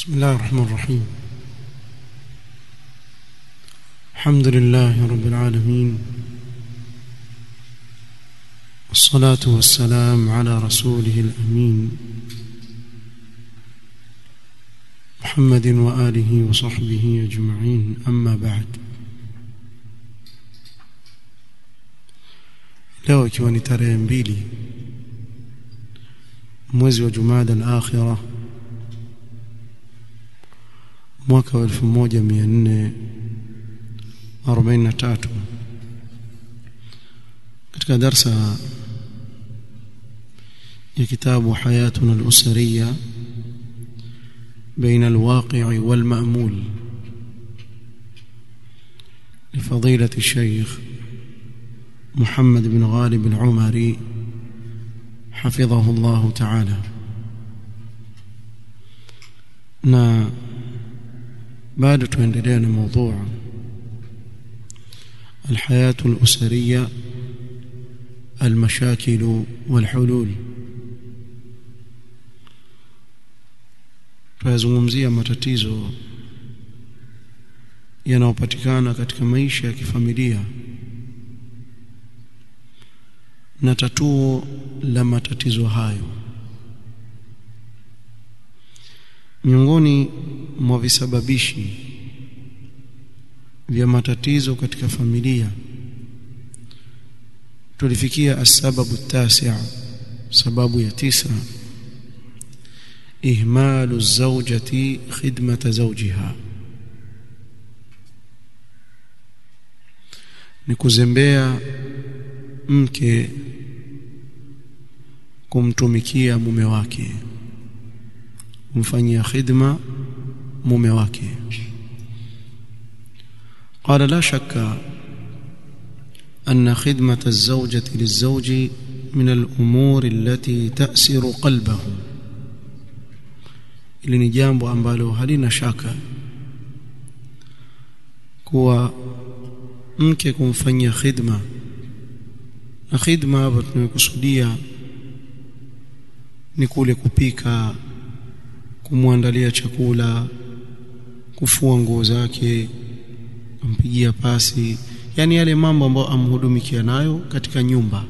بسم الله الرحمن الرحيم الحمد لله رب العالمين والصلاة والسلام على رسوله الأمين محمد وآله وصحبه أجمعين أما بعد leo ikiwa ni tarehe mbili mwezi wa Jumada al-Akhirah mwaka wa 1443 katika darsa ya kitabu hayatuna al-usriya بين الواقع والمأمول لفضيلة الشيخ محمد بن غالب العمري حفظه الله تعالى na bado tuendelea na موضوع الحياة الأسرية المشاكل والحلول tunazungumzia matatizo yanayopatikana katika maisha ya kifamilia na tatuo la matatizo hayo miongoni mwa visababishi vya matatizo katika familia tulifikia asababu tasi' sababu ya tisa ihmalu zawjati khidmata zawjiha ni kuzembea mke kumtumikia mume wake kumfanyia khidma mume wake قال لا شك أن خدمة الزوجة للزوج من الأمور التي تأسر قلبه ili ni jambo ambalo halina shaka kuwa mke kumfanyia khidma na khidma hapa tunayokusudia ni kule kupika kumwandalia chakula kufua nguo zake kumpigia pasi yani yale mambo ambayo amhudumikia nayo katika nyumba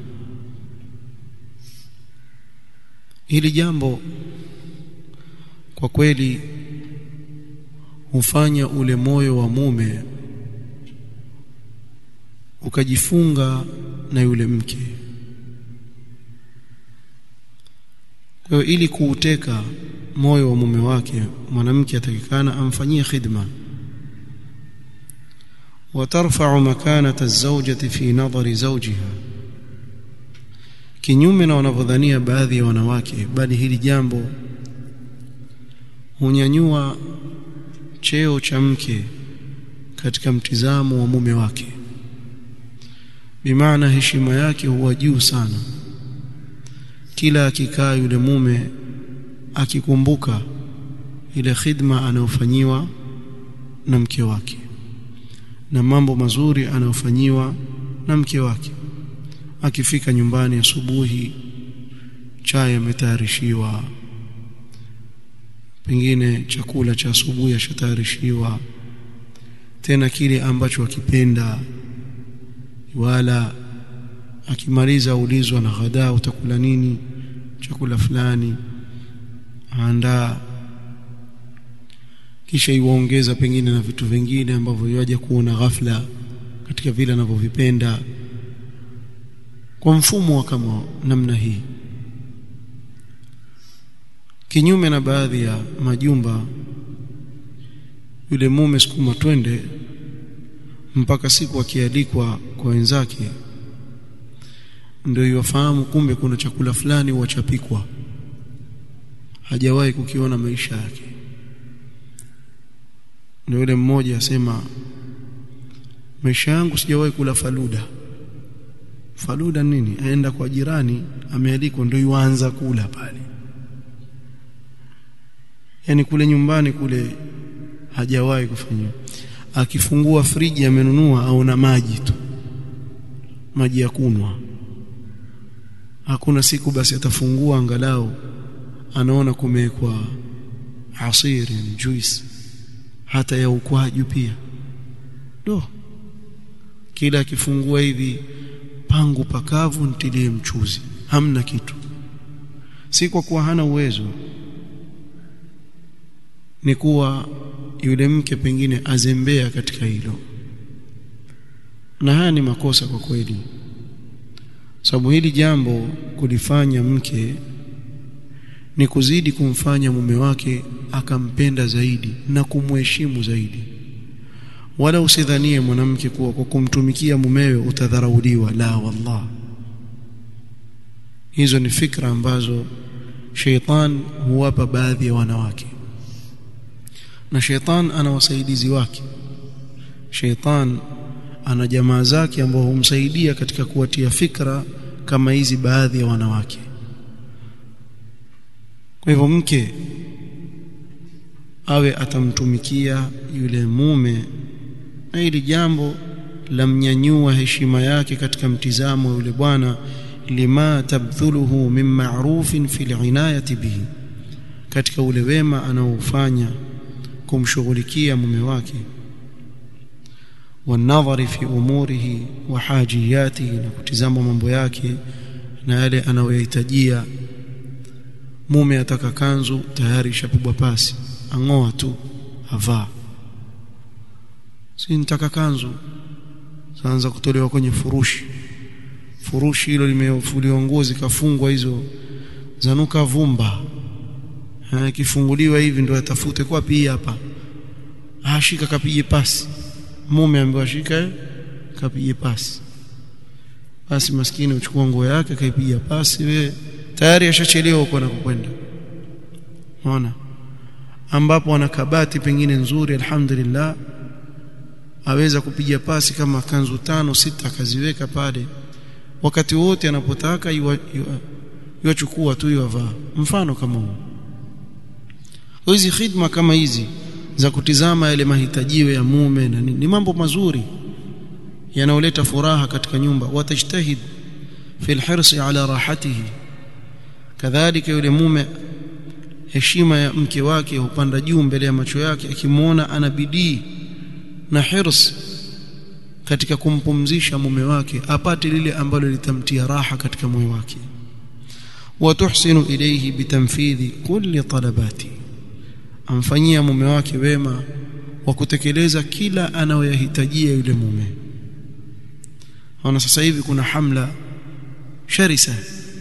hili jambo kwa kweli hufanya ule moyo wa mume ukajifunga na yule mke kwa hiyo ili kuuteka moyo wa mume wake mwanamke atakikana amfanyie khidma وترفع مكانة الزوجة في نظر زوجها kinyume na wanavyodhania baadhi ya wanawake bali hili jambo hunyanyua cheo cha mke katika mtizamo wa mume wake bimaana heshima yake huwa juu sana kila akikaa yule mume akikumbuka ile khidma anayofanyiwa na mke wake na mambo mazuri anayofanyiwa na mke wake akifika nyumbani asubuhi chai ametayarishiwa pengine chakula cha asubuhi ashatayarishiwa tena kile ambacho akipenda wala akimaliza ulizwa na ghadaa utakula nini chakula fulani andaa kisha iwaongeza pengine na vitu vingine ambavyo yaje kuona ghafla katika vile anavyovipenda kwa mfumo wa kama namna hii kinyume na baadhi ya majumba yule mume sukuma twende mpaka siku akialikwa kwa wenzake ndio yafahamu kumbe kuna chakula fulani huachapikwa hajawahi kukiona maisha yake ndio yule mmoja asema maisha yangu sijawahi kula faluda faluda nini aenda kwa jirani amealikwa ndio yuanza kula pale yani kule nyumbani kule hajawahi kufanywa akifungua friji amenunua aona maji tu maji ya kunwa hakuna siku basi atafungua angalau anaona kumewekwa asir yani juice hata ya ukwaju pia do kila akifungua hivi pangu pakavu ntilie mchuzi hamna kitu si kwa kuwa hana uwezo ni kuwa yule mke pengine azembea katika hilo na haya ni makosa kwa kweli sababu hili jambo kulifanya mke ni kuzidi kumfanya mume wake akampenda zaidi na kumheshimu zaidi wala usidhanie mwanamke kuwa kwa kumtumikia mumewe utadharauliwa la wallah hizo ni fikra ambazo sheitan huwapa baadhi ya wanawake na sheitan ana wasaidizi wake sheitan ana jamaa zake ambao humsaidia katika kuwatia fikra kama hizi baadhi ya wanawake kwa hivyo mke awe atamtumikia yule mume na hili jambo la mnyanyua heshima yake katika mtizamo wa yule bwana lima tabdhuluhu min ma'rufin fil inayati bihi katika ule wema anaofanya kumshughulikia mume wake والنظر في اموره وحاجياته na kutizama mambo yake na yale anayohitajia mume ataka kanzu tayari ishapigwa pasi angoa tu avaa si nitaka kanzu saanza kutolewa kwenye furushi furushi hilo limefuliwa nguo zikafungwa hizo zanuka vumba kifunguliwa hivi ndio atafute kwa pia hapa ashika kapige pasi mume ambaye ashika kapige pasi basi maskini uchukua nguo yake kaipiga pasi we tayari ashachelewa huko anakokwenda unaona ambapo ana kabati pengine nzuri alhamdulillah aweza kupiga pasi kama kanzu tano sita akaziweka pale wakati wote anapotaka iwachukua tu iwavaa mfano kama huu hizi khidma kama hizi za kutizama yale mahitajio ya mume na ni mambo mazuri yanaoleta furaha katika nyumba watajtahid fi alhirsi ala rahatihi kadhalika yule mume heshima ya mke wake hupanda juu mbele ya macho yake akimwona ana bidii na hirs katika kumpumzisha mume wake apate lile ambalo litamtia raha katika moyo wake watuhsinu ilayhi bitanfidhi kulli talabati amfanyia mume wake wema wa kutekeleza kila anayoyahitajia yule mume ona sasa hivi kuna hamla sharisa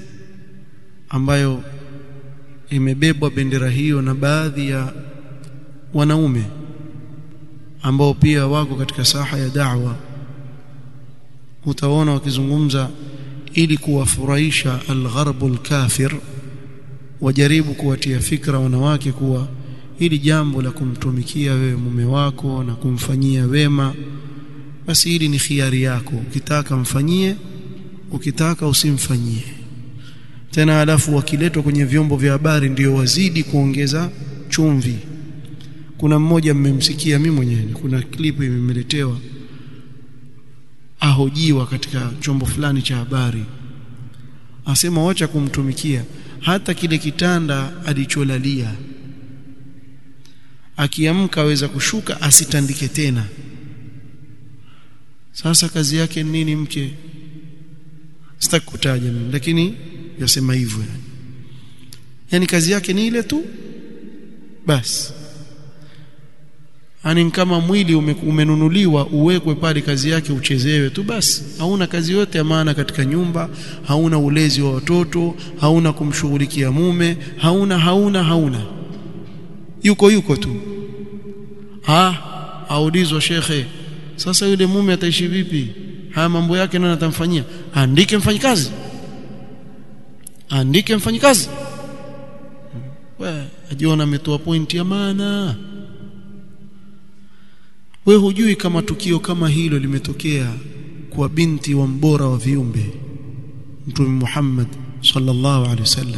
ambayo imebebwa bendera hiyo na baadhi ya wanaume ambao pia wako katika saha ya da'wa utaona wakizungumza ili kuwafurahisha algharbu alkafir wajaribu kuwatia fikra wanawake kuwa hili jambo la kumtumikia wewe mume wako na kumfanyia wema basi hili ni khiari yako ukitaka mfanyie ukitaka usimfanyie tena alafu wakiletwa kwenye vyombo vya habari ndio wazidi kuongeza chumvi kuna mmoja mmemsikia mimi mwenyewe kuna klipu imemeletewa ahojiwa katika chombo fulani cha habari asema wacha kumtumikia hata kile kitanda alicholalia akiamka aweza kushuka asitandike tena sasa kazi yake nini mke sitaki kutaja mimi lakini yasema hivyo yani. yani kazi yake ni ile tu basi ani kama mwili ume, umenunuliwa uwekwe pale kazi yake uchezewe tu basi hauna kazi yote ya maana katika nyumba hauna ulezi wa watoto hauna kumshughulikia mume hauna hauna hauna yuko yuko tu ah aulizwa shekhe sasa yule mume ataishi vipi haya mambo yake nani atamfanyia andike mfanyikazi andike mfanyikazi wewe ajiona ametoa pointi ya maana wewe hujui kama tukio kama hilo limetokea kwa binti wa mbora wa viumbe mtume Muhammad sallallahu alaihi wasallam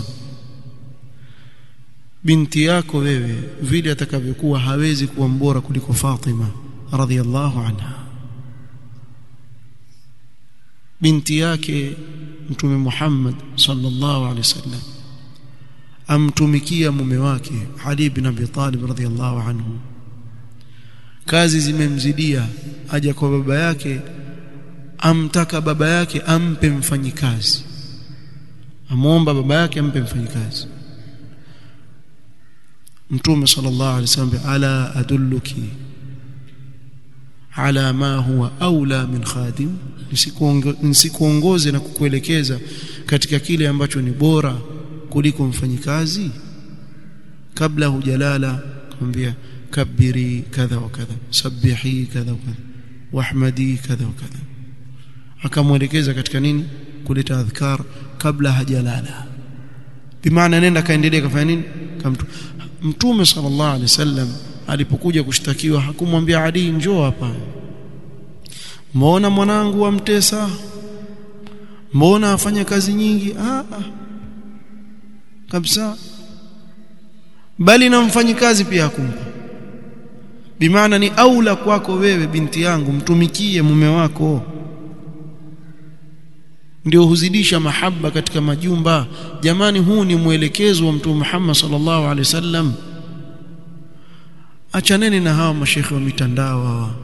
binti yako wewe vile atakavyokuwa hawezi kuwa mbora kuliko Fatima radhiallahu anha binti yake mtume Muhammad sallallahu alaihi wasallam amtumikia mume wake Ali ibn Abi Talib radhiyallahu anhu kazi zimemzidia aja kwa baba yake amtaka baba yake ampe mfanyikazi amuomba baba yake ampe mfanyikazi mtume sallallahu alaihi wasallam ala adulluki ala ma huwa aula min khadim nisikuongoze na kukuelekeza katika kile ambacho ni bora kuliko mfanyikazi kabla hujalala kumwambia kabiri kadha wa kadha sabihi kadha wa kadha wahmadi kadha wa kadha akamwelekeza katika nini kuleta adhkar kabla hajalala bimaana nenda kaendelea kafanya nini kamtu mtume sallallahu alaihi wasallam alipokuja kushtakiwa hakumwambia Ali njoo hapa mbona mwanangu amtesa mbona afanya kazi nyingi ah, ah. kabisa bali na mfanyikazi pia hakumpa bimaana ni aula kwako wewe binti yangu mtumikie mume wako ndio huzidisha mahaba katika majumba jamani huu ni mwelekezo wa mtume Muhammad sallallahu alaihi wasallam achaneni na hawa mashekhe wa mitandao hawa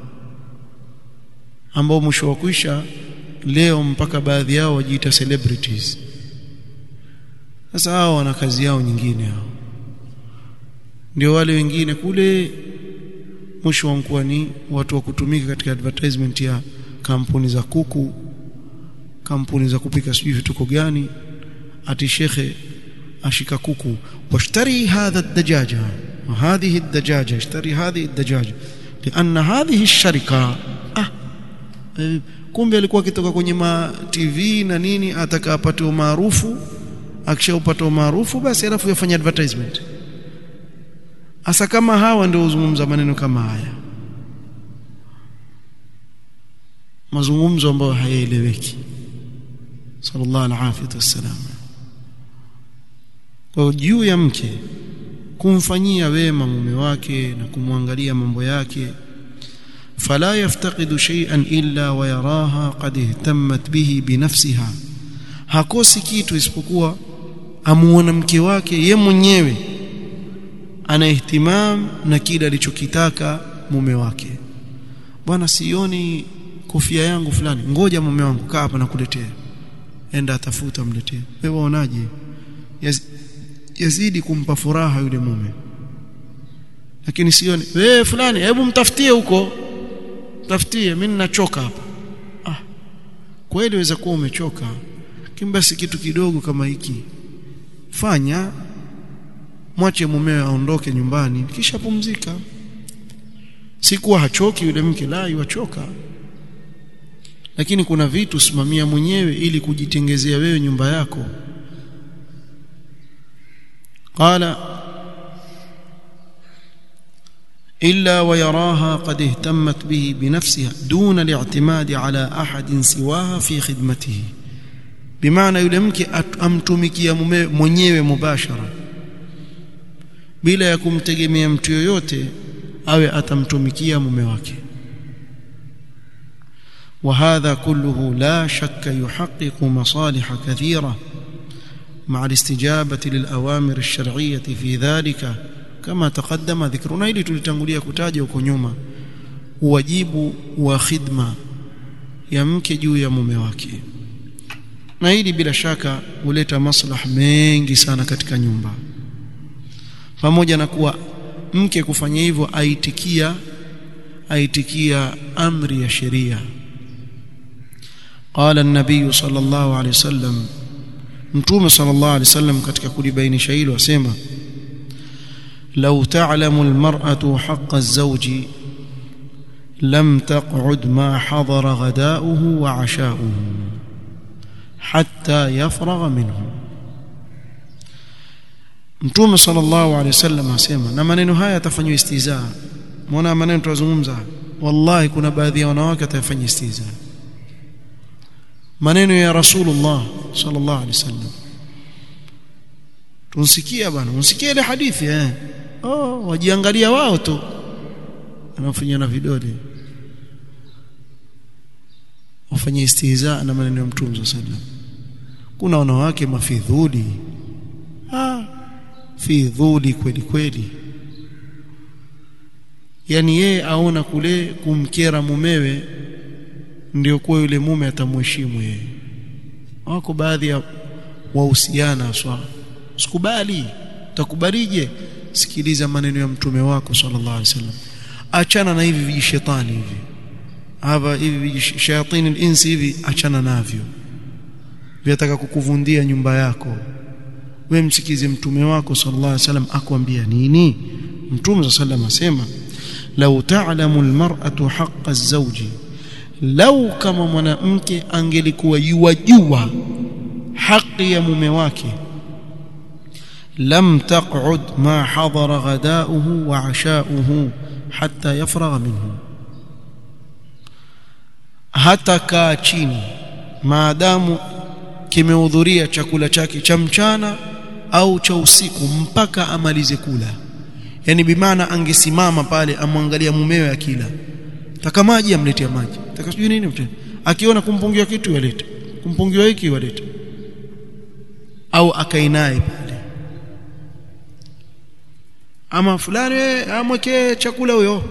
ambao mwisho wa kuisha leo mpaka baadhi yao wajiita celebrities sasa hao wana kazi yao nyingine hao ndio wale wengine kule mwisho wa mkuwa ni watu wa kutumika katika advertisement ya kampuni za kuku kampuni za kupika sijui vituko gani ati shekhe ashika kuku washtari hadha ad-dajaja وهذه الدجاجه اشتري هذه الدجاجه لان هذه الشركه ah kumbe alikuwa akitoka kwenye ma TV na nini ataka apate umaarufu akishaupata umaarufu basi alafu yafanya advertisement asa kama hawa ndio uzungumza maneno kama haya mazungumzo ambayo hayaeleweki sallallahu alaihi wasallam kwa juu ya mke kumfanyia wema mume wake na kumwangalia mambo yake fala yaftaqidu shay'an illa wa yaraha qad ihtammat bihi binafsiha hakosi kitu isipokuwa amuona mke wake ye mwenyewe ana ihtimam na kile alichokitaka mume wake bwana sioni kofia yangu fulani ngoja mume wangu kaa hapa nakuletea enda atafuta mletee wewe waonaje yazidi kumpa furaha yule mume lakini sioni wewe fulani hebu mtafutie huko tafutie mimi ninachoka hapa ah kweli waweza kuwa umechoka kimbasi kitu kidogo kama hiki fanya mwache mumewe aondoke nyumbani kisha pumzika si kuwa hachoki yule mke la yuachoka lakini kuna vitu simamia mwenyewe ili kujitengezea wewe nyumba yako قال إلا ويراها قد اهتمت به بنفسها دون الاعتماد على أحد سواها في خدمته بمعنى يلمك amtumikia mwenyewe mubashara bila ya kumtegemea mtu yoyote awe atamtumikia mume wake وهذا كله لا شك يحقق مصالح كثيره مع الاستجابة للأوامر الشرعية في ذلك كما تقدم ذكرنا ili tulitangulia kutaja huko nyuma wajibu wa khidma ya mke juu ya mume wake na hili bila shaka huleta maslaha mengi sana katika nyumba pamoja na kuwa mke kufanya hivyo aitikia aitikia amri ya sheria قال النبي صلى الله عليه وسلم mtume sallallahu alaihi wasallam katika kulibainisha hilo asema law ta'lamu almar'atu haqqa az-zawji lam taq'ud ma hadara ghada'uhu wa 'asha'uhu hatta yafragha minhu mtume sallallahu alaihi wasallam asema na maneno haya yatafanywa istizaa muona maneno tunazungumza wallahi kuna baadhi ya wanawake watafanya istizaa maneno ya rasulullah sallallahu alaihi wasallam tunsikia bwana unsikia ile hadithi eh oh wajiangalia wao tu anafanya na vidole wafanye istihza na maneno ya mtume sallallahu alaihi wasallam kuna wanawake mafidhuli ah fi dhuli kweli kweli yani yeye aona kule kumkera mumewe ndio kwa yule mume atamheshimu yeye wako baadhi ya wahusiana swa sikubali utakubalije sikiliza maneno ya mtume wako sallallahu alaihi wasallam achana na hivi vijishetani hivi hapa hivi vijishayatini insi hivi achana navyo vyataka kukuvundia nyumba yako we msikize mtume wako sallallahu alaihi wasallam akwambia nini mtume sallallahu asema lau ta'lamu almar'atu haqqa az-zawji lau kama mwanamke angelikuwa yuwajua haki ya mume wake lam taq'ud ma hadara ghada'uhu wa 'asha'uhu hatta yafragha minhu hata kaa chini maadamu kimehudhuria chakula chake cha mchana au cha usiku mpaka amalize kula yani bimaana angesimama pale amwangalia mumewe akila taka maji amletea maji taka sijui nini mtende akiona kumpungiwa kitu yalete kumpungiwa hiki walete au akainaye pale ama fulani amwekee chakula huyo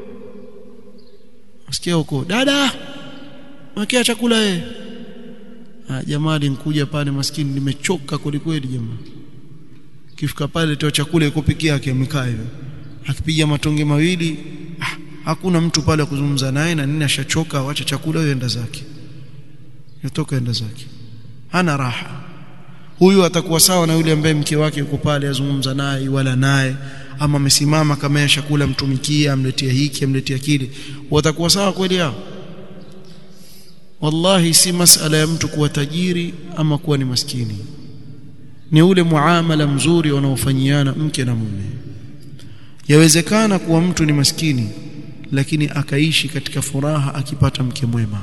asikia huko dada mwekea chakula yeye ah jamaa alinkuja pale maskini nimechoka kweli kweli jamaa kifika pale toa chakula iko peke yake amekaa hivyo akipiga matonge mawili ah, hakuna mtu pale kuzungumza naye na nini ashachoka acha chakula yenda zake yotoka enda zake hana raha huyu atakuwa sawa na yule ambaye mke wake yuko pale azungumza naye wala naye ama amesimama kama chakula mtumikia amletea hiki amletea kile watakuwa sawa kweli hao wallahi si masala ya mtu kuwa tajiri ama kuwa ni maskini ni ule muamala mzuri wanaofanyiana mke na mume yawezekana kuwa mtu ni maskini lakini akaishi katika furaha akipata mke mwema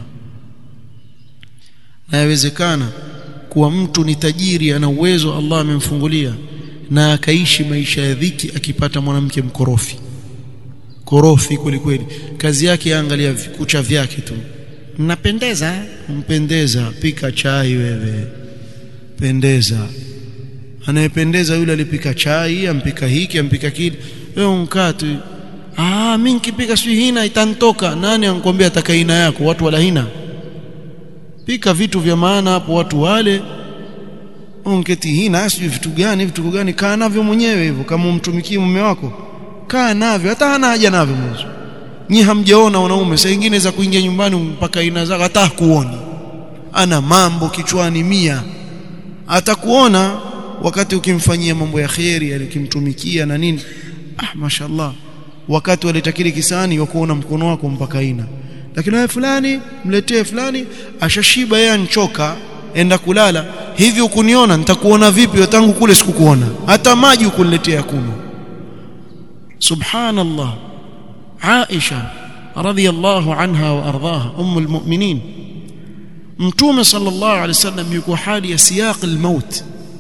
na yawezekana kuwa mtu ni tajiri ana uwezo Allah amemfungulia na akaishi maisha ya dhiki akipata mwanamke mkorofi korofi kweli kweli kazi yake yaangalia kucha vyake tu mnapendeza mpendeza pika chai wewe pendeza anayependeza yule alipika chai ampika hiki ampika kile wewe unkaa tu ah mimi nikipika sio hina itantoka nani anakuambia atakaina yako watu wala hina pika vitu vya maana hapo watu wale ongeti hina sio vitu gani vitu gani kaa navyo mwenyewe hivyo kama umtumikie mume wako kaa navyo hata hana haja navyo mwanzo nyi hamjaona wanaume saa nyingine za kuingia nyumbani mpaka ina zake hata kuoni ana mambo kichwani mia atakuona wakati ukimfanyia mambo ya kheri ukimtumikia na nini ah mashallah wakati waleta kile kisani wakuona mkono wako mpaka ina lakini wewe fulani mletee fulani ashashiba yeye anchoka enda kulala hivi ukuniona nitakuona vipi tangu kule sikukuona hata maji ukuniletea kunywa subhanallah Aisha radhiyallahu anha wa ardhaha ummul mu'minin mtume sallallahu alaihi wasallam yuko hali ya siyaq al-maut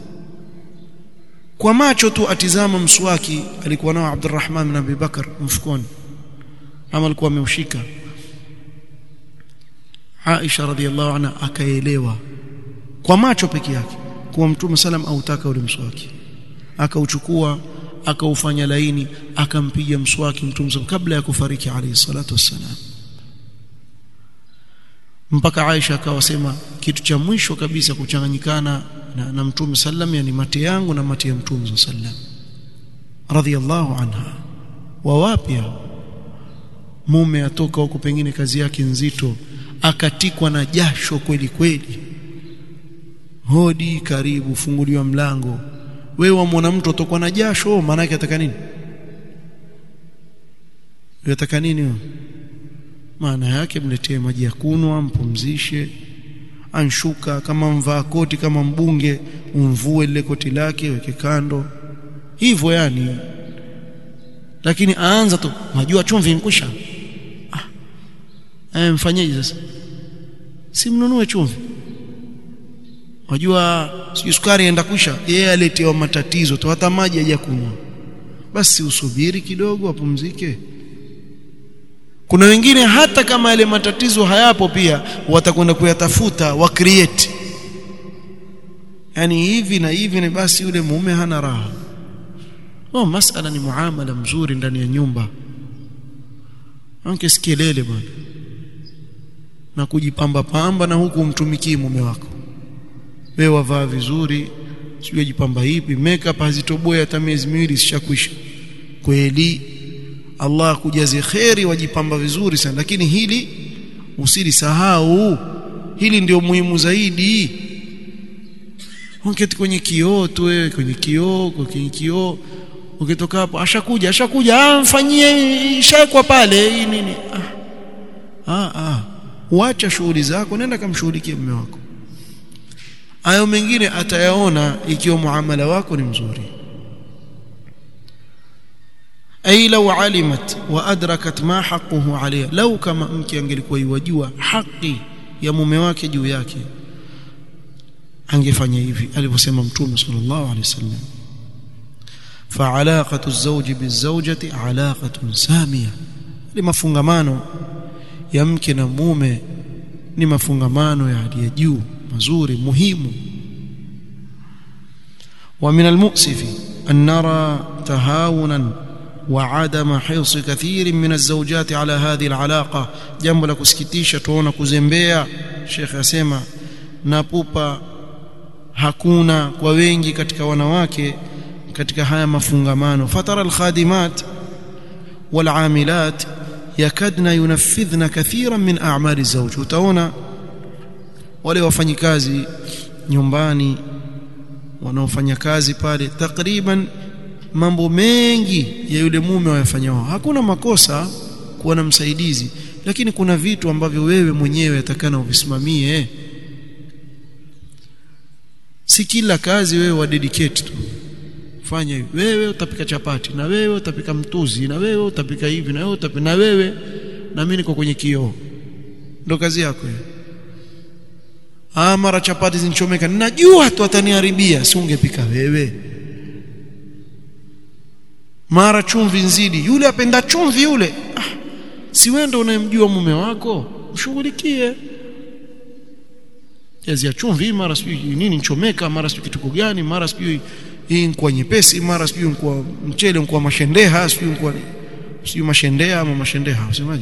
kwa macho tu atizama mswaki alikuwa nao Abdurrahman bin Abi Bakar mfukoni ama alikuwa ameushika Aisha radhiallahu anha akaelewa kwa macho peke yake kuwa mtume salam autaka ule mswaki akauchukua akaufanya laini akampiga mswaki mtume kabla ya kufariki alayhi salatu wassalam mpaka Aisha akawasema kitu cha mwisho kabisa kuchanganyikana na, na mtume sallam yani mate yangu na mate ya mtume sallam radhiallahu anha wa wapi mume atoka huko pengine kazi yake nzito akatikwa na jasho kweli kweli hodi karibu funguliwa mlango wewe wamwona mtu atokwa na jasho maana yake ataka nini yataka nini maana yake mletee maji ya kunwa mpumzishe anshuka kama mvaa koti kama mbunge umvue lile koti lake weke kando hivyo yani lakini aanza tu majua chumvi nkwisha ah eh mfanyeje sasa si mnunue chumvi wajua sijui sukari enda kwisha yeye aletewa matatizo tu hata maji hajakunywa basi usubiri kidogo apumzike kuna wengine hata kama yale matatizo hayapo pia watakwenda kuyatafuta wa create yani hivi na hivi ni basi yule mume hana raha oh masala ni muamala mzuri ndani ya nyumba anke sikelele bwana na kujipamba pamba na huku umtumikii mume wako wewe wavaa vizuri sijui jipamba hipi makeup hazitoboe hata miezi miwili sishakwisha kweli Allah akujaze kheri wajipamba vizuri sana lakini hili usilisahau hili ndio muhimu zaidi ungeti kwenye kioo tu wewe kwenye kioo kwenye kioo ukitoka hapo ashakuja ashakuja ah mfanyie ishakwa pale hii nini ah ah, ah. uacha shughuli zako nenda kamshughulikie mume wako hayo mengine atayaona ikiwa muamala wako ni mzuri ay law alimat wa adrakat ma haqquhu alayha law kama mke angelikuwa yajua haki ya mume wake juu yake angefanya hivi alivyosema mtume sallallahu alaihi wasallam فعلاقه الزوج بالزوجه علاقه ساميه limafungamano ya mke na mume ni mafungamano ya hali ya juu mazuri muhimu ومن المؤسف أن نرى تهاونا وعدم حرص كثير من الزوجات على هذه العلاقة جنب la kusikitisha tuona kuzembea Sheikh asema na pupa hakuna kwa wengi katika wanawake katika haya mafungamano fatara alkhadimat walamilat yakadna yunaffidhna kathiran min a'mali zawj utaona wale wafanyikazi nyumbani wanaofanya kazi pale takriban mambo mengi ya yule mume wayafanyao hakuna makosa kuwa na msaidizi lakini kuna vitu ambavyo wewe mwenyewe atakana uvisimamie si kila kazi wewe wa dedicate tu fanya hivi wewe utapika chapati na wewe utapika mtuzi na wewe utapika hivi na wewe utapika na wewe na mimi niko kwenye kioo ndo kazi yako hiyo ah mara chapati zinichomeka najua tu ataniharibia si ungepika wewe mara chumvi nzidi yule apenda chumvi yule ah, si wewe ndo unayemjua mume wako mshughulikie jazi ya chumvi mara sijui nini nchomeka mara sijui kitu gani mara sijui hii kwa nyepesi mara sijui kwa mchele kwa mashendeha sijui kwa sijui mashendea ama mashendeha usemaje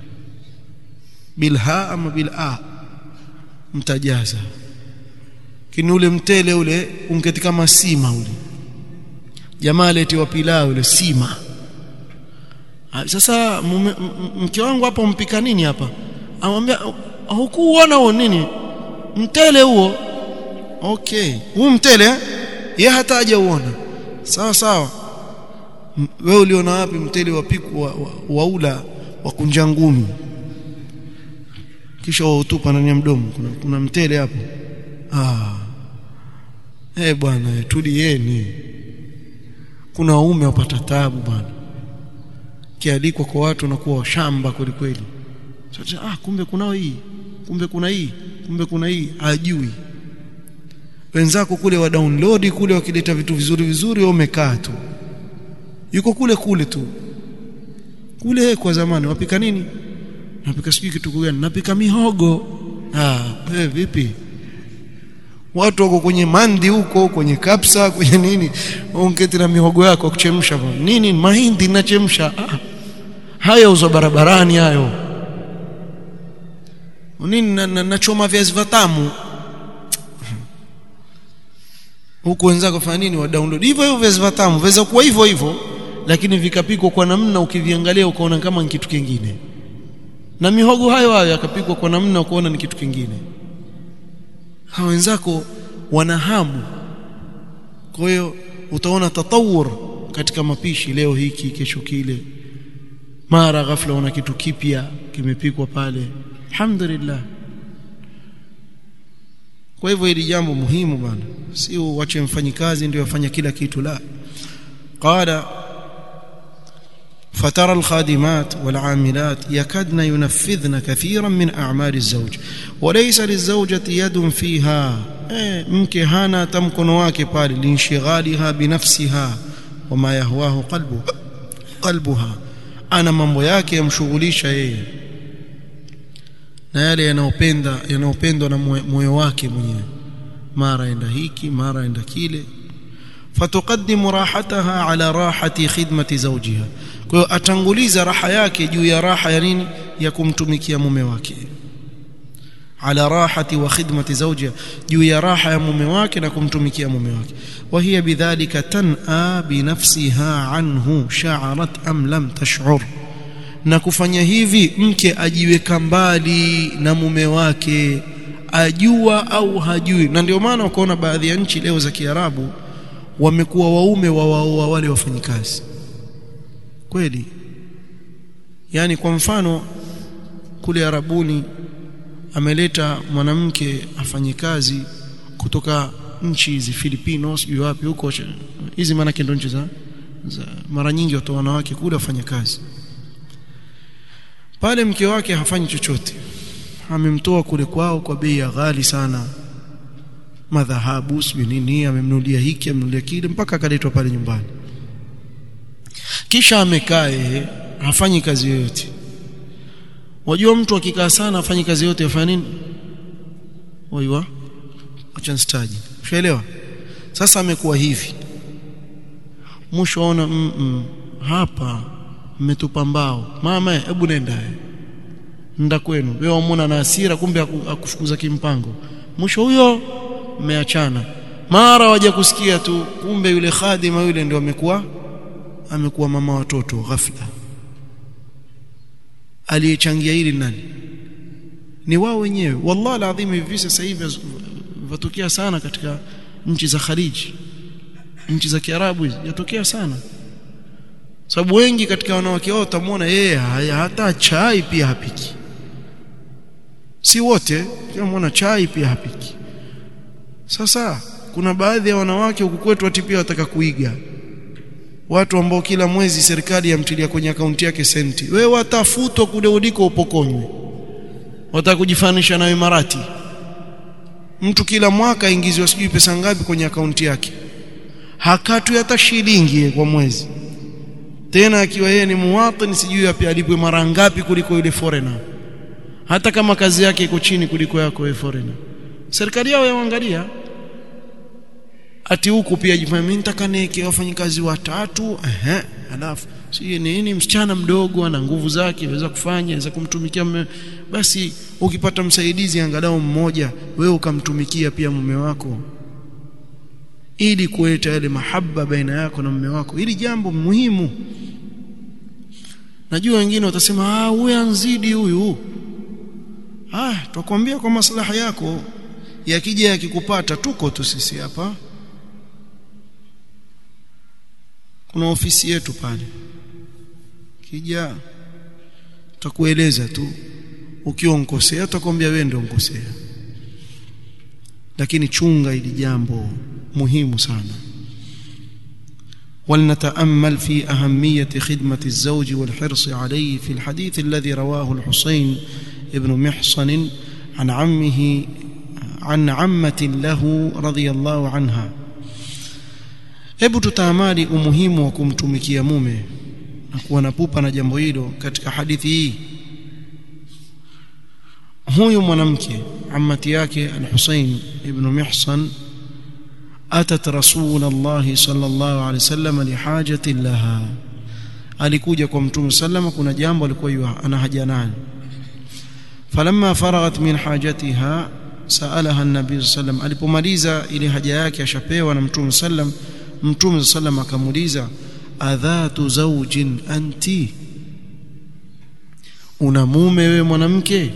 bilha ama bil a mtajaza kini ule mtele ule ungeti kama sima ule jamaa letiwa pilau ule sima sasa mke wangu hapo mpika nini hapa amwambia hukuona huo nini mtele huo okay huu mtele yeye hata hajauona sawa sawa wewe uliona wapi mtele wa piku wa, wa, waula wa kunja ngumi kisha wautupa ndani ya mdomo kuna, kuna mtele hapo ah eh bwana tulieni kuna waume wapata taabu bwana kialikwa kwa watu na kuwa shamba kweli kweli sasa ah kumbe kunao hii kumbe kuna hii kumbe kuna hii hajui wenzako kule wa download kule wakileta vitu vizuri vizuri wewe umekaa tu yuko kule kule tu kule kwa zamani wapika nini napika sijui kitu gani napika mihogo ah wewe vipi watu wako kwenye mandi huko kwenye kapsa kwenye nini ongeti na mihogo yako kuchemsha nini mahindi nachemsha ah. haya uzo barabarani hayo nini nachoma na, na viazi vitamu huku wenzako fanya nini wa download hivyo hivyo viazi vitamu viweza kuwa hivyo hivyo lakini vikapikwa kwa namna ukiviangalia ukaona kama ni kitu kingine na mihogo hayo hayo yakapikwa kwa namna ukaona ni kitu kingine hawa wenzako wana hamu kwa hiyo utaona tatawur katika mapishi leo hiki kesho kile mara ghafla una kitu kipya kimepikwa pale alhamdulillah kwa hivyo hili jambo muhimu bana si uache mfanyikazi ndio afanya kila kitu la qala فترى الخادمات والعاملات يكدن ينفذن كثيرا من أعمال الزوج وليس للزوجة يد فيها mke hana hata mkono wake pale linshigaliha binafsiha wama yahwahu qalbu qalbuha ana mambo yake yamshughulisha yeye na yale yanayopenda yanayopendwa na moyo wake mwenyewe mara enda hiki mara enda kile fatuqaddimu rahataha ala rahati khidmati zawjiha kwa hiyo atanguliza raha yake juu ya raha ya nini ya kumtumikia mume wake ala rahati wa khidmati zawjiha juu ya raha ya mume wake na kumtumikia mume wake wa hiya bidhalika tan'a bi nafsiha anhu sha'arat am lam tash'ur na kufanya hivi mke ajiweka mbali na mume wake ajua au hajui na ndio maana ukaona baadhi ya nchi leo za Kiarabu wamekuwa waume wa waoa wale wafanyikazi kweli yani kwa mfano kule Arabuni ameleta mwanamke afanye kazi kutoka nchi hizi Filipino sijui wapi huko hizi maana ndio nchi za, za mara nyingi watu wanawake kule wafanya kazi pale mke wake hafanyi chochote amemtoa kule kwao kwa bei ya ghali sana madhahabu sijui nini amemnulia hiki amemnulia kile mpaka akaletwa pale nyumbani kisha amekaa yeye hafanyi kazi yoyote wajua mtu akikaa sana afanyi kazi yote afanya nini waiwa acha nstaji ushaelewa sasa amekuwa hivi mwisho aona mm -mm, hapa mmetupa mbao mama hebu nenda nenda kwenu wewe umona na hasira kumbe akufukuza kimpango mwisho huyo mmeachana mara waje kusikia tu kumbe yule khadima yule ndio amekuwa amekuwa mama watoto ghafla aliyechangia hili nani ni wao wenyewe wallahi alazim hivi sasa hivi vatokea sana katika nchi za Khaliji nchi za Kiarabu yatokea sana sababu wengi katika wanawake wao utamwona yeye hata chai pia hapiki si wote unamwona chai pia hapiki sasa kuna baadhi ya wanawake huku kwetu ati pia wataka kuiga watu ambao kila mwezi serikali yamtilia kwenye akaunti yake senti wewe watafutwa kule uliko upokonywe wataka kujifanisha na Imarati mtu kila mwaka aingiziwa sijui pesa ngapi kwenye akaunti yake hakatu hata shilingi kwa mwezi tena akiwa yeye ni muwatini sijui pia alipwe mara ngapi kuliko yule foreigner hata kama kazi yake iko chini kuliko yako wewe foreigner serikali yao yaangalia ati huku pia jifanya mimi nitaka niweke wafanyikazi watatu ehe alafu si nini msichana mdogo ana nguvu zake aweza kufanya aweza kumtumikia mume basi ukipata msaidizi angalau mmoja wewe ukamtumikia pia mume wako ili kuleta yale mahaba baina yako na mume wako hili jambo muhimu najua wengine watasema ah huyu anzidi huyu ah tutakwambia kwa maslaha yako yakija yakikupata tuko tu sisi hapa kuna ofisi yetu pale kija tutakueleza tu ukiwa unkosea tutakwambia wewe ndio unkosea lakini chunga ili jambo muhimu sana ولنتامل في اهميه خدمه الزوج والحرص عليه في الحديث الذي رواه الحسين ابن محصن عن عمه عن عمه له رضي الله عنها hebu tutaamali umuhimu wa kumtumikia mume na kuwa na pupa na jambo hilo katika hadithi hii huyu mwanamke ammati yake al-Husayn ibn Mihsan atat rasul Allah sallallahu alaihi wasallam lihajati laha alikuja kwa mtume sallama kuna jambo alikuwa ana haja nalo falamma faraghat min hajatiha saalaha an-nabiy sallam alipomaliza ile haja yake ashapewa na mtume sallam mtume sallam akamuuliza adhatu zawjin anti una mume wewe mwanamke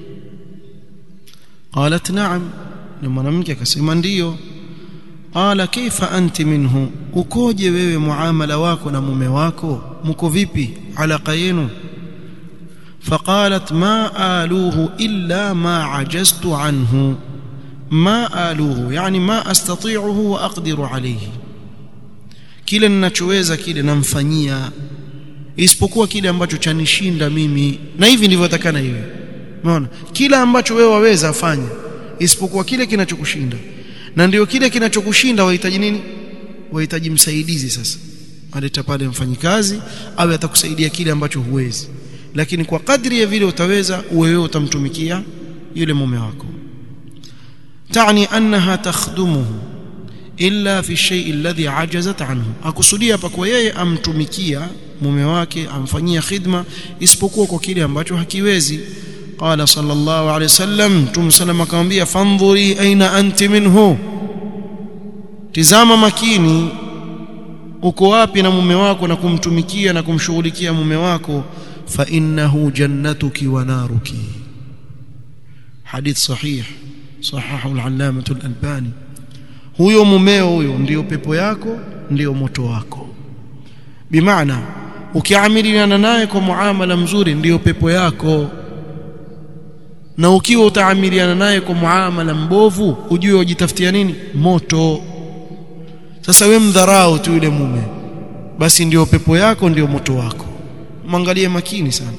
qalat na'am na mwanamke akasema ndiyo qala kaifa anti minhu ukoje wewe muamala wako na mume wako mko vipi alaka yenu فقالت ما آلوه إلا ما عجزت عنه ما آلوه يعني ما أستطيعه وأقدر عليه kile ninachoweza kile namfanyia isipokuwa kile ambacho chanishinda mimi na hivi ndivyo takana iwe umeona kila ambacho wewe waweza afanye isipokuwa kile kinachokushinda na ndio kile kinachokushinda wahitaji nini wahitaji msaidizi sasa aleta pale mfanyikazi awe atakusaidia kile ambacho huwezi lakini kwa kadri ya vile utaweza wewe utamtumikia yule mume wako tani annaha takhdumuhu illa fi shay'i alladhi ajazat anhu akusudia hapa kwa yeye amtumikia mume wake amfanyia khidma isipokuwa kwa kile ambacho hakiwezi qala sallallahu alayhi wasallam tum sallam akamwambia fandhuri aina anti minhu tizama makini uko wapi na mume wako na kumtumikia na kumshughulikia mume wako fa innahu jannatuki wa naruki hadith sahih sahahu al-allamah al-albani huyo mumeo huyo ndiyo pepo yako ndiyo moto wako bimaana ukiamiliana naye kwa muamala mzuri ndiyo pepo yako na ukiwa utaamiliana naye kwa muamala mbovu ujue ujitafutia nini moto sasa we mdharau tu yule mume basi ndiyo pepo yako ndiyo moto wako mwangalie makini sana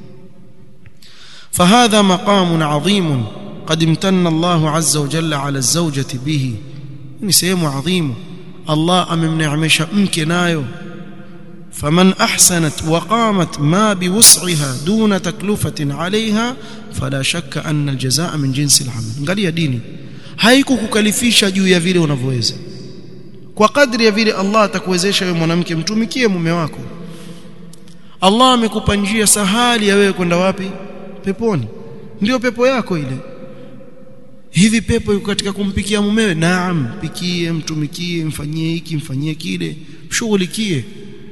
فهذا مقام عظيم قد امتن الله عز وجل على الزوجة به ni sehemu adhimu Allah amemneemesha mke nayo faman ahsanat wa qamat ma biwus'iha duna taklufatin 'alayha fala shakka anna aljazaa min jinsi al'amal angalia dini haikukukalifisha juu ya vile unavyoweza kwa kadri ya vile Allah atakuwezesha wewe mwanamke mtumikie mume wako Allah amekupa njia sahali ya wewe kwenda wapi peponi ndio pepo yako ile hivi pepo yuko katika kumpikia mumewe naam pikie mtumikie mfanyie hiki mfanyie kile mshughulikie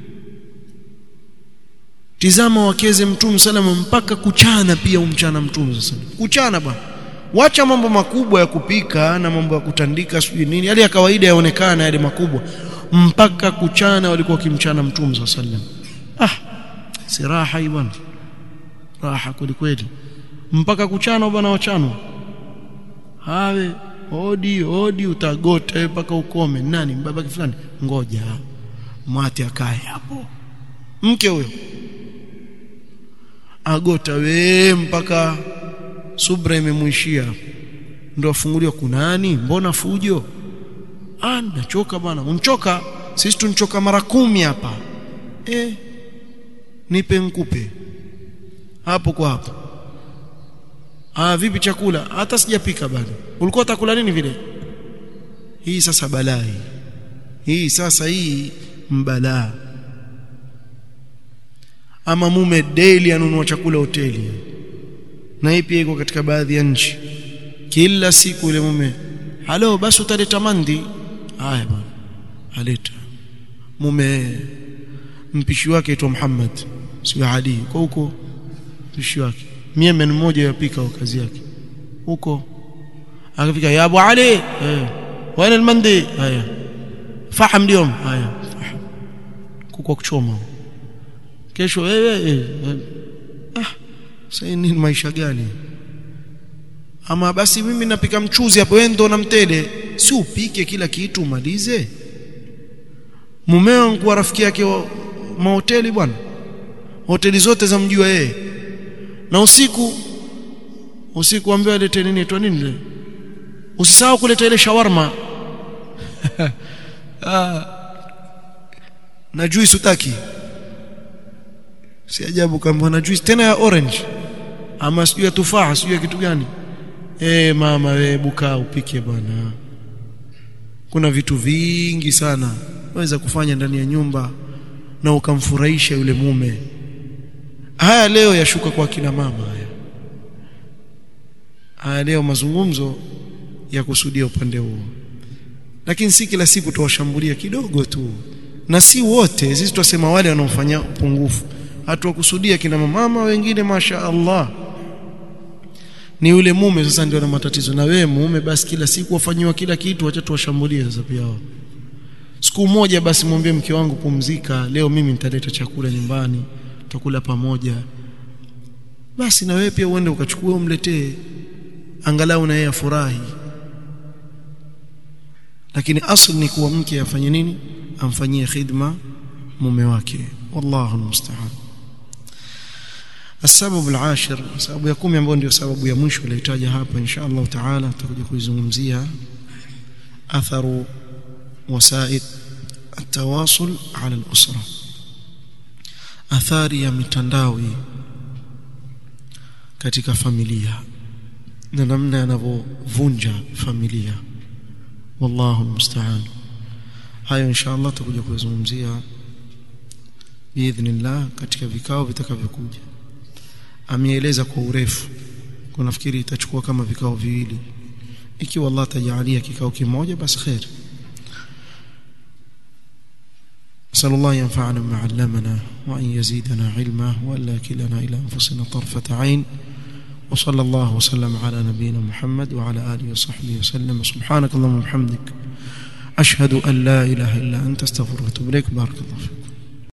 tizama wakeze mtume salama mpaka kuchana pia umchana mtume sasa kuchana bwana wacha mambo makubwa ya kupika na mambo ya kutandika sijui nini yale ya kawaida yaonekana yale makubwa mpaka kuchana walikuwa kimchana mtume sallam ah si raha hii bwana raha kweli kweli mpaka kuchana bwana wachanwa hawe odi odi utagota mpaka ukome nani babake fulani ngoja mwati akae hapo mke huyo agota we mpaka subra imemwishia ndo afunguliwa kunani mbona fujo ah nachoka bwana unchoka sisi tunchoka mara kumi hapa eh nipe nkupe hapo kwa hapo ah vipi chakula hata sijapika bado ulikuwa utakula nini vile hii sasa balaa hii sasa hii mbalaa ama mume daily anunua chakula hoteli na hii pia iko katika baadhi ya nchi kila siku ile mume halo basi utaleta mandi haya bwana aleta mume mpishi wake aitwa Muhammad sio Ali kwa huko mpishi wake Yemen mmoja yapika kazi yake huko akafika ya Abu Ali eh wana almandi haya faham اليوم haya kuko kuchoma kesho wewe eh, ah sasa nini maisha gani ama basi mimi napika mchuzi hapo wewe ndo na mtele si upike kila kitu umalize mumeo kwa rafiki yake wa mahoteli bwana hoteli zote za mjua yeye na usiku usiku ambaye alete nini tu nini ile usisahau kuleta ile shawarma ah na juice utaki si ajabu kama na juice tena ya orange ama sijui ya tufaha sijui ya kitu gani eh mama we buka upike bwana kuna vitu vingi sana waweza kufanya ndani ya nyumba na ukamfurahisha yule mume haya leo yashuka kwa kina mama haya haya leo mazungumzo ya kusudia upande huo lakini si kila siku tuwashambulia kidogo tu na si wote sisi tunasema wale wanaofanya upungufu hatuwakusudia kina mama wengine masha Allah ni yule mume sasa ndio na matatizo na wewe mume basi kila siku wafanyiwa kila kitu acha tuwashambulie sasa pia wao siku moja basi mwambie mke wangu pumzika leo mimi nitaleta chakula nyumbani tutakula pamoja basi na wewe pia uende ukachukue umletee angalau na yeye afurahi lakini asli ni kuwa mke afanye nini amfanyie khidma mume wake wallahu almusta'an السبب العاشر sababu ya 10 ambayo ndio sababu ya mwisho ilitaja hapa insha Allah taala tutakuja kuizungumzia atharu wasaid التواصل على الأسرة athari ya mitandao katika familia na namna yanavyovunja familia wallahu almusta'an hayo inshallah tutakuja kuzungumzia biidhnillah katika vikao vitakavyokuja ameeleza kwa urefu kwa nafikiri itachukua kama vikao viwili ikiwa Allah tajalia kikao kimoja basi khair نسأل الله ينفعنا بما علمنا وأن يزيدنا علما وألا كلنا إلى أنفسنا طرفة عين وصلى الله وسلم على نبينا محمد وعلى آله وصحبه وسلم سبحانك اللهم وبحمدك أشهد أن لا إله إلا أنت استغفرك وأتوب إليك بارك الله فيكم